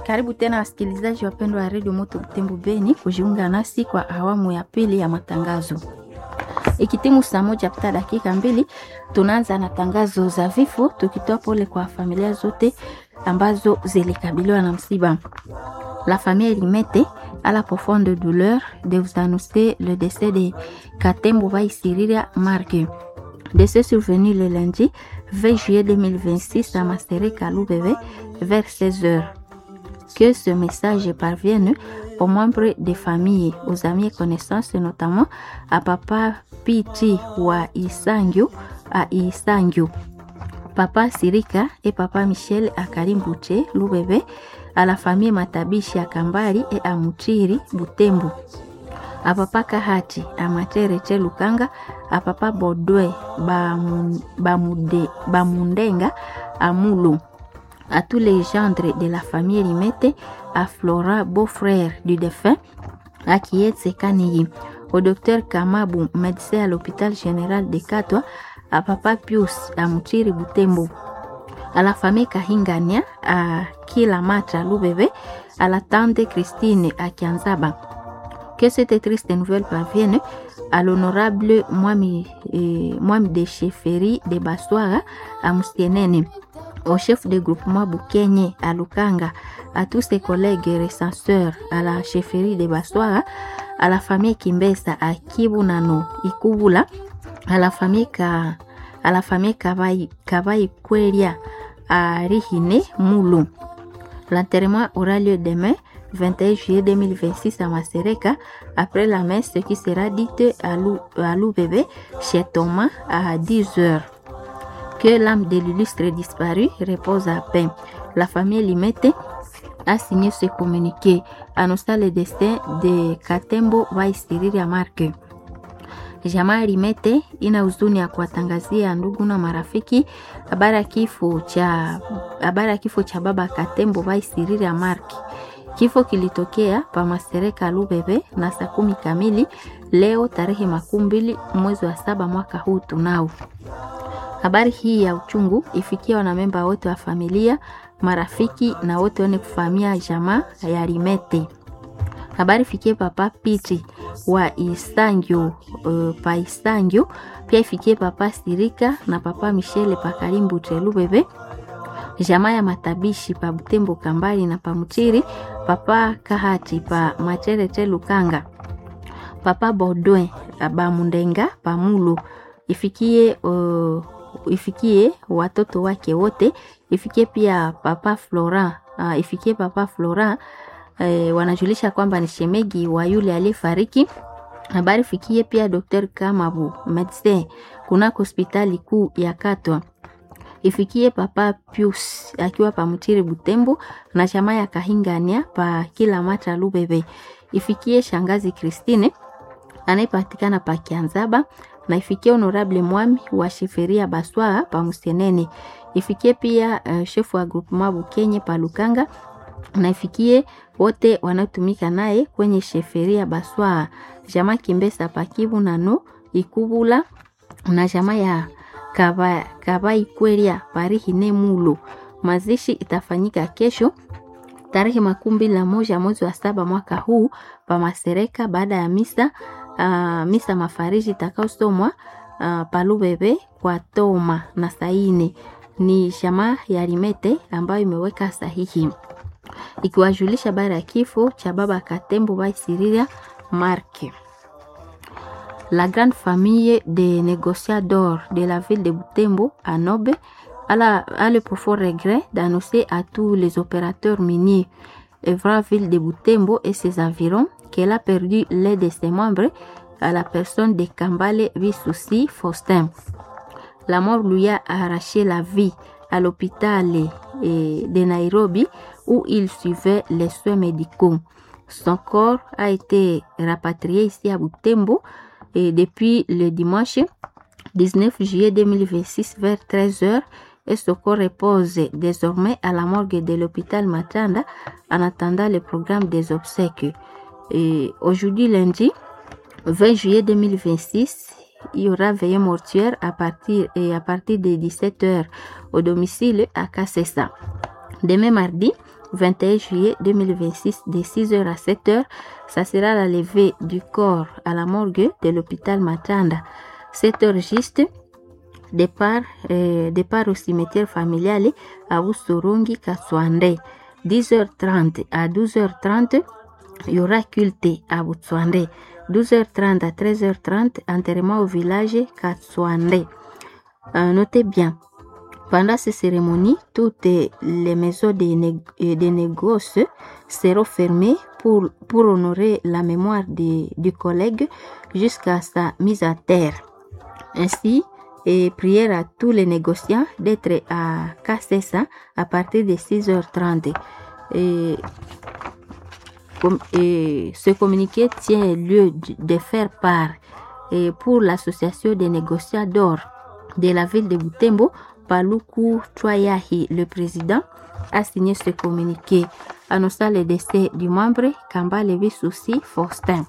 Karibu tena wasikilizaji wapendwa wa redio Moto Butembo Beni kujiunga nasi kwa awamu ya pili ya matangazo. Ikitimu saa moja pita dakika mbili, tunaanza na tangazo za vifo, tukitoa pole kwa familia zote ambazo zilikabiliwa na msiba. La famille Limete a la profonde douleur de vous annoncer le décès de Katembo Vaisiriria Marque. Décès survenu le lundi 20 juillet 2026 à Masteré Kaloubebe vers 16 heures. Que ce message parvienne aux membres des familles, aux amis et connaissances, notamment à Papa Piti wa Isangyo, à Isangyo, Papa Sirika et Papa Michel à Karimbuche, Loubebe, à la famille Matabishi à Kambari et à Mutiri, Butembo. À Papa Kahati, à Materete Lukanga, à Papa Bodwe, Bamude, Bamundenga, à Moulou à tous les gendres de la famille Limete, à Flora, beau-frère du défunt, à Kietse Kaniyi, au docteur Kamabu, médecin à l'hôpital général de Katwa, à Papa Pius, à Mutiri Butembo, à la famille Kahingania, à Kilamatra Lubebe, à la tante Christine à Kianzaba. Que cette triste nouvelle parvienne à l'honorable Mwami, eh, Mwami de Chefferie de Baswara à Moustienene au chef de groupement Boukenye à Lukanga, à tous ses collègues recenseurs à la chefferie de Baswara, à la famille Kimbesa à Kibunano, Ikubula, à la famille Ka, à la famille Kavai, Kavai Kweria à Rihine, Moulou. L'enterrement aura lieu demain 21 juillet 2026 à Masereka, après la messe qui sera dite à Loubébé chez Thomas à 10 heures que l'âme de l'illustre disparu repose à paix. La famille Limete a signé ce communiqué annonçant le destin de Katembo Vaisiriria Marke. Jamaa Limete ina huzuni ya kuwatangazia ndugu na marafiki habari ya kifo cha habari ya kifo cha baba Katembo Vaisiriria Marke. Kifo kilitokea pa Masereka Lubebe na saa kumi kamili leo tarehe makumi mbili mwezi wa saba mwaka huu tunao Habari hii ya uchungu ifikia wanamemba wote wa familia, marafiki na wote wenye kufahamia jamaa ya Limete. Habari fikie papa Piti wa Isangyo, uh, pa Isangyo, pia ifikie papa Sirika na papa Michele pa Karimbu Telubebe, jamaa ya Matabishi pa Butembo Kambali na pa Mutiri, papa Kahati pa Macherete Lukanga, papa Bodwe pa Mundenga pa Mulu, ifikie uh, ifikie watoto wake wote, ifikie pia papa Flora, uh, ifikie papa Flora eh, wanajulisha kwamba ni shemegi wa yule aliyefariki. Habari fikie pia Dr. Kamabu medecin kunako hospitali kuu ya Katwa. Ifikie papa Pius akiwa pa Mutiri Butembo na chama ya Kahingania pa kila mata Lubebe. Ifikie shangazi Christine anayepatikana pa Kianzaba na ifikie honorable mwami wa shiferia Baswaa pa Musenene. Ifikie pia uh, shefu wa groupement Bukenye pa Lukanga na ifikie wote wanaotumika naye kwenye sheferia Baswaa, jamaa Kimbesa pa Kivu nano Ikubula na jamaa ya Kaba, Kaba Ikweria Parihine Mulo. Mazishi itafanyika kesho tarehe makumi mbili na moja mwezi wa saba mwaka huu pa Masereka baada ya misa uh, misa mafariji itakaosomwa uh, Palubebe kwa Toma na saine ni shamaa ya Limete ambayo imeweka sahihi ikiwajulisha habari ya kifo cha baba Katembo Vaisiriria Marke. La grande famille des négociadors de la ville de Butembo à Nobe a, la, a le profond regret d'annoncer à tous les opérateurs miniers œuvrant ville de Butembo et ses environs qu'elle a perdu l'un de ses membres à la personne de Kambale Visusi Faustin. La mort lui a arraché la vie à l'hôpital de Nairobi où il suivait les soins médicaux. Son corps a été rapatrié ici à Butembo et depuis le dimanche 19 juillet 2026 vers 13h et ce corps repose désormais à la morgue de l'hôpital Matanda en attendant le programme des obsèques. Et aujourd'hui lundi 20 juillet 2026, il y aura veillée mortuaire à partir, et à partir de 17h au domicile à Kassessa. Demain mardi 21 juillet 2026 de 6h à 7h. Ça sera la levée du corps à la morgue de l'hôpital Matanda. 7h juste, départ, euh, départ au cimetière familial à Usorongi Katswande. 10h30 à 12h30, il y aura culte à Butswande. 12h30 à 13h30, enterrement au village Katswande. Euh, notez bien, pendant ces cérémonies, toutes les maisons de, né de négoce seront fermées pour, pour honorer la mémoire de, du collègue jusqu'à sa mise à terre. Ainsi, et prière à tous les négociants d'être à Kassessa à partir de 6h30. Et, et ce communiqué tient lieu de faire part et pour l'association des négociants d'or de la ville de Butembo, Paluku Troyahi, le président, a signé ce communiqué annonçant le décès du membre Kamba Levi Susi Faustin.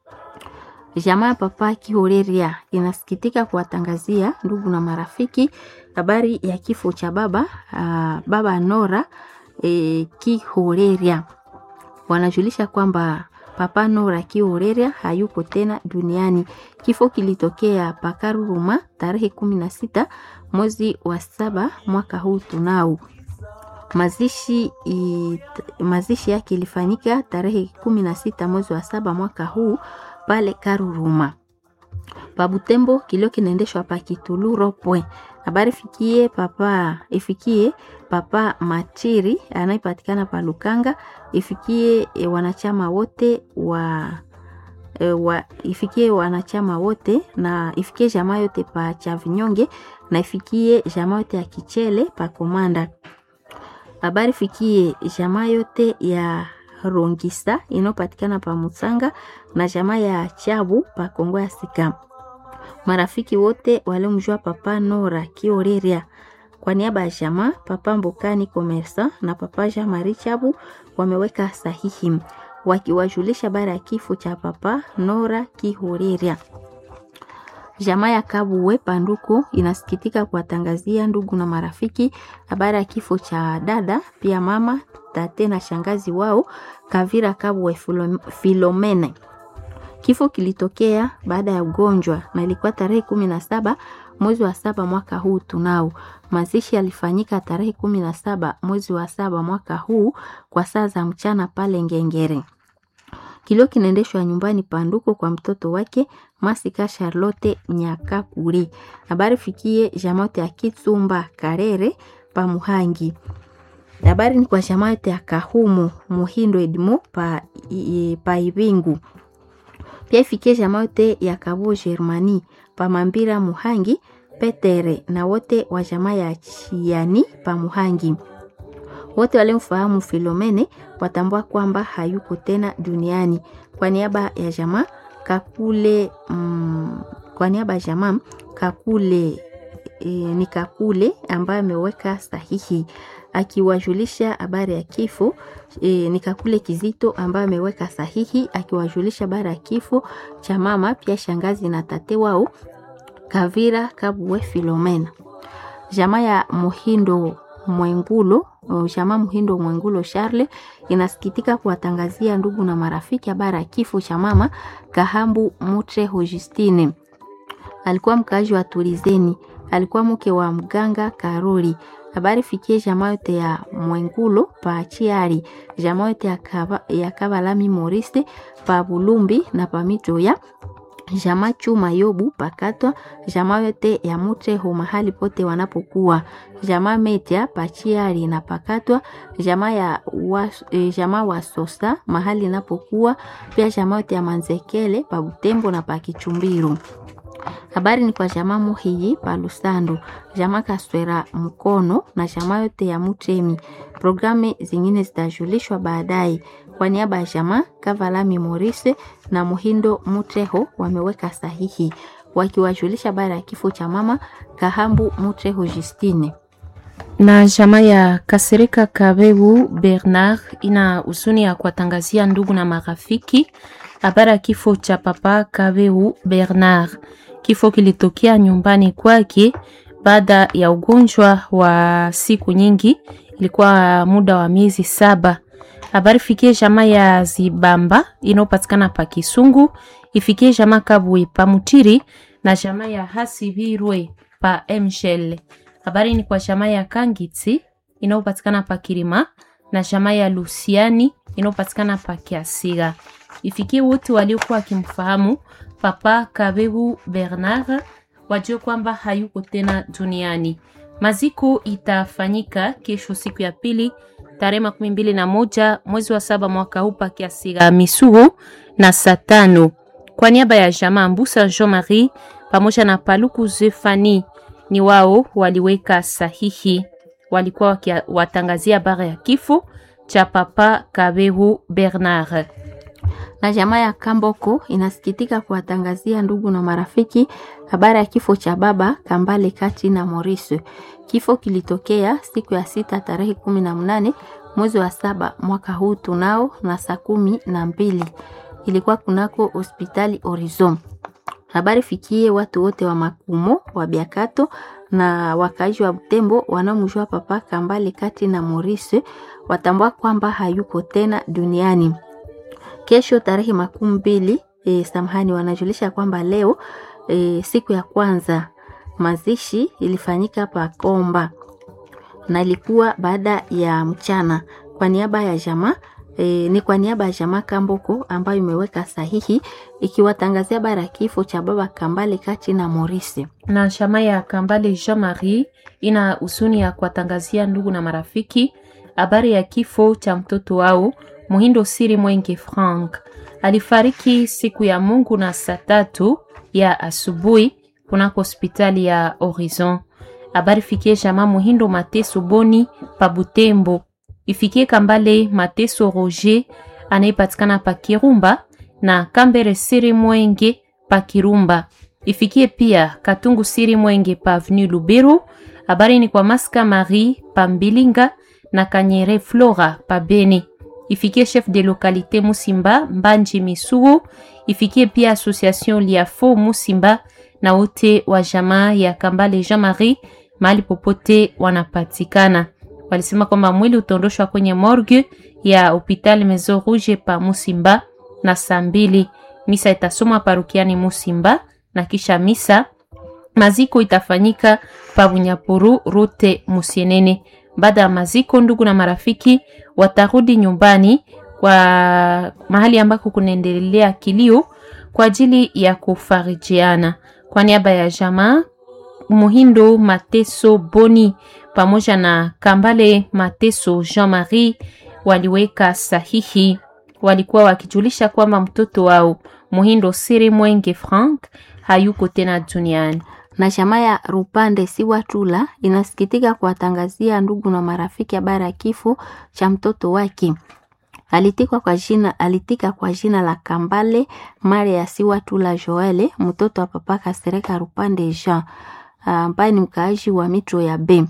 Jamaa ya Papa Kihoreria inasikitika kuwatangazia ndugu na marafiki habari ya kifo cha baba uh, baba Nora e, Kihoreria. Wanajulisha kwamba Papa Nora Kihoreria hayuko tena duniani. Kifo kilitokea Pakaruruma tarehe kumi na sita mwezi wa saba mwaka huu tunao. Mazishi, i, mazishi yake ilifanyika tarehe kumi na sita mwezi wa saba mwaka huu pale Karuruma. Pabutembo kilio kinaendeshwa pa Kituluro pwe. Habari fikie papa ifikie papa Machiri anayepatikana pa Lukanga, ifikie e, wanachama wote wa e, wa, ifikie wanachama wote na ifikie jamaa yote pa Chavinyonge na ifikie jamaa yote ya Kichele pa Komanda. Habari fikie jamaa yote ya Rongisa inayopatikana pa Musanga na jamaa ya Chabu pa Kongo ya Sika. Marafiki wote waliomjua papa Nora Kioreria kwa niaba ya jamaa papa Mbokani Komersa na papa Jean Marie Chabu wameweka sahihi wakiwajulisha bara ya kifo cha papa Nora Kihoreria. Jamaa ya Kabuwe Panduko inasikitika kuwatangazia ndugu na marafiki habari ya kifo cha dada pia mama tate na shangazi wao Kavira Kabuwe Filomene. Kifo kilitokea baada ya ugonjwa na ilikuwa tarehe kumi na saba mwezi wa saba mwaka huu tunao. Mazishi yalifanyika tarehe kumi na saba mwezi wa saba mwaka huu kwa saa za mchana pale Ngengere. Kilio kinaendeshwa nyumbani Panduko kwa mtoto wake Masika Charlotte Nyakakuri. Habari fikie jamote ya Kitsumba Karere pa Muhangi. Habari ni kwa jamote ya Kahumu Muhindo Edmo pa, i, pa Ibingu. Pia ifikie jamote ya Kabo Germani pa Mambira Muhangi Petere na wote wa jamaa ya Chiani pa Muhangi. Wote walimfahamu Filomene watambua kwamba hayuko tena duniani. Kwa niaba ya jamaa Kakule mm, kwa niaba ya jamaa Kakule e, ni Kakule ambaye ameweka sahihi akiwajulisha habari ya kifo e, ni Kakule Kizito ambaye ameweka sahihi akiwajulisha habari ya kifo cha mama pia shangazi na tate wao Kavira Kabuwe Filomena. Jamaa ya Muhindo Mwengulo jamaa Muhindo Mwengulo Charle inasikitika kuwatangazia ndugu na marafiki habari ya kifo cha mama Kahambu Mutre Justine. Alikuwa mkaaji wa Turizeni, alikuwa mke wa mganga Karoli. Habari fikie jamaa yote ya Mwengulo pa Chiari, jamaa yote ya, kaba, ya Kabalami Moriste pa Bulumbi na pa Mitoya jamaa Chuma Yobu pakatwa jamaa yote ya Mutreho mahali pote wanapokuwa jamaa Metia pachiari na pakatwa jamaa ya wa, e, jamaa wa Sosa mahali inapokuwa pia jamaa yote ya Manzekele pa Butembo na pa Kichumbiru. Habari ni kwa jamaa Muhiyi pa Lusando, jamaa Kaswera Mkono na jamaa yote ya Mutemi. Programu zingine zitajulishwa baadaye. Kwa niaba ya jamaa Kavalami Morise na Muhindo Mutreho wameweka sahihi wakiwajulisha baada ya kifo cha mama Kahambu Mutreho Justine. Na jamaa ya Kasereka Kabebu Bernard ina huzuni ya kuwatangazia ndugu na marafiki habari ya kifo cha papa Kabebu Bernard. Kifo kilitokea nyumbani kwake baada ya ugonjwa wa siku nyingi ilikuwa muda wa miezi saba. Habari fikie jamaa ya Zibamba inayopatikana pa Kisungu, ifikie jamaa Kabwe pa Mutiri na jamaa ya Hasibirwe pa Mshel. Habari ni kwa jamaa ya Kangitsi inayopatikana pa Kirima na jamaa ya Lusiani inayopatikana pa Kiasiga. Ifikie wote waliokuwa wakimfahamu Papa Kabehu Bernard wajue kwamba hayuko tena duniani. Maziko itafanyika kesho siku ya pili tarehe makumi mbili na moja mwezi wa saba mwaka huu pa Kiasiga Misuhu na saa tano. Kwa niaba ya jamaa Mbusa Jean Marie pamoja na Paluku Zefani ni wao waliweka sahihi, walikuwa wakiwatangazia habari ya kifo cha Papa Kabehu Bernard na jamaa ya Kamboko inasikitika kuwatangazia ndugu na marafiki habari ya kifo cha baba Kambale Kati na Maurice. Kifo kilitokea siku ya sita tarehe kumi na mnane mwezi wa saba mwaka huu tunao na saa kumi na mbili ilikuwa kunako hospitali Horizon. Habari fikie watu wote wa Makumo wa Biakato na wakaaji wa Butembo wanaomjua papa Kambale Kati na Maurice watambua kwamba hayuko tena duniani. Kesho tarehe makumi mbili e, samahani, wanajulisha kwamba leo e, siku ya kwanza mazishi ilifanyika pa Komba na ilikuwa baada ya mchana. Kwa niaba ya jamaa e, ni kwa niaba ya jamaa Kamboko ambayo imeweka sahihi ikiwatangazia bara ya kifo cha baba Kambale Kati na Maurice. Na jamaa ya Kambale Jean Marie ina husuni ya kuwatangazia ndugu na marafiki habari ya kifo cha mtoto wao Muhindo Siri Mwenge Frank alifariki siku ya Mungu na saa tatu ya asubuhi kunako hospitali ya Horizon. Habari fikie jamaa Muhindo Mateso Boni pa Butembo, ifikie Kambale Mateso Roger anayepatikana pa Kirumba na Kambere Siri Mwenge pa Kirumba, ifikie pia Katungu Siri Mwenge pa Avenue Luberu. Habari ni kwa Maska Marie pa Mbilinga na Kanyere Flora pa Beni ifikie chef de localité Musimba Mbanji Misugu, ifikie pia association Liafo Musimba na wote wa jamaa ya Kambale Jean Marie mahali popote wanapatikana. Walisema kwamba mwili utaondoshwa kwenye morgue ya hopital Maison Rouge pa Musimba na saa mbili. Misa itasomwa parukiani Musimba na kisha misa maziko itafanyika pa Bunyapuru rute Musienene. Baada ya maziko, ndugu na marafiki watarudi nyumbani kwa mahali ambako kunaendelea kilio kwa ajili ya kufarijiana. Kwa niaba ya jamaa Muhindo Mateso Boni pamoja na Kambale Mateso Jean Marie waliweka sahihi, walikuwa wakijulisha kwamba mtoto wao Muhindo Siri Mwenge Frank hayuko tena duniani na jamaa ya Rupande Siwatula inasikitika kuwatangazia ndugu na marafiki habari ya kifo cha mtoto wake. Alitika kwa jina, alitika kwa jina la Kambale Maria Siwatula Joele, mtoto wa papa Kasereka Rupande Jean ambaye ni mkaaji wa mitro ya B.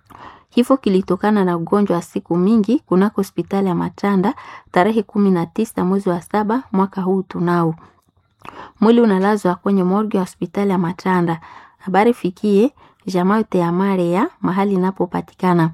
Kifo kilitokana na ugonjwa wa siku mingi kunako hospitali ya Matanda tarehe kumi na tisa mwezi wa saba mwaka huu tunao. Mwili unalazwa kwenye morgue ya hospitali ya Matanda. Habari fikie jamaa yote ya Maria mahali inapopatikana.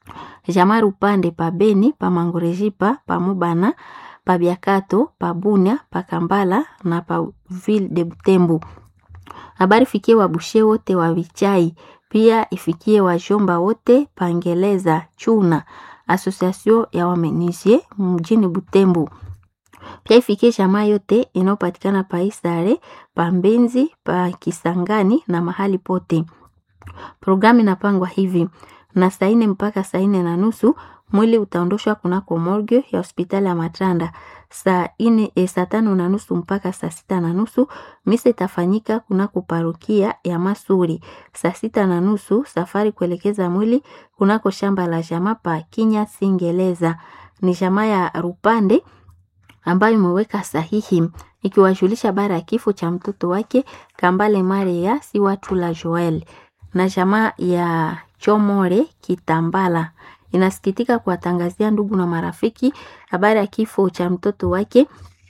Jamaa Rupande pa Beni, pa Mangorejipa, pa Mubana, pa Biakato, pa Bunia, pa Kambala na pa Ville de Butembo. Habari fikie wabushe wote wa Vichai, pia ifikie wajomba wote Pangeleza Chuna, Association ya Wamenisie mjini Butembo. Pia ifikie jamaa yote inayopatikana pa Isare, pa Mbenzi, pa Kisangani na mahali pote. Programu inapangwa hivi na saa nne mpaka saa nne na nusu mwili utaondoshwa kunako morgue ya hospitali ya Matanda. Saa nne e, saa tano na nusu mpaka saa sita na nusu misa itafanyika kunako parokia ya Masuri. Saa sita na nusu safari kuelekeza mwili kunako shamba la jamaa pa Kinya Singeleza. Ni jamaa ya Rupande ambayo imeweka sahihi ikiwajulisha bara ya kifo cha mtoto wake Kambale Maria si watu la Joel na jamaa ya Chomore Kitambala inasikitika kuwatangazia ndugu na marafiki habari ya kifo cha mtoto wake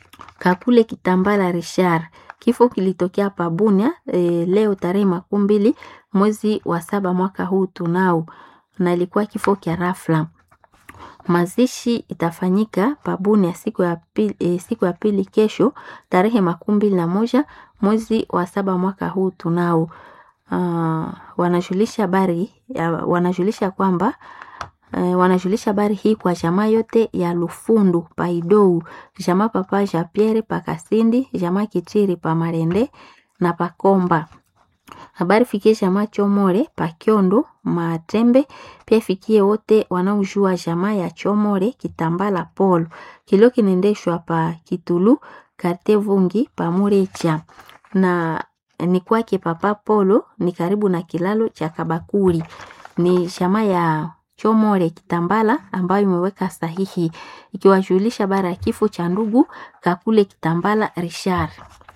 Kakule Kitambala Richard. Kifo kilitokea Pabunia e, leo tarehe makumi mbili mwezi wa saba mwaka huu tunao. na ilikuwa kifo kya rafla. Mazishi itafanyika pabuni ya siku ya pili, e, siku ya pili kesho tarehe makumi mbili na moja mwezi wa saba mwaka huu tunao. Uh, wanajulisha habari wanajulisha kwamba uh, wanajulisha habari hii kwa jamaa yote ya Lufundu Paidou, jamaa papa Jean Pierre Pakasindi, jamaa Kichiri pa Marende na Pakomba. Habari fikie jamaa Chomore Pakiondo Matembe, pia fikie wote wanaojua jamaa ya Chomore Kitambala Polo. Kilio kinaendeshwa pa Kitulu Karte Vungi pa Murecha na ni kwake Papa Polo ni karibu na kilalo cha Kabakuri. Ni jamaa ya Chomore Kitambala ambayo imeweka sahihi ikiwajulisha bara ya kifo cha ndugu Kakule Kitambala Richard.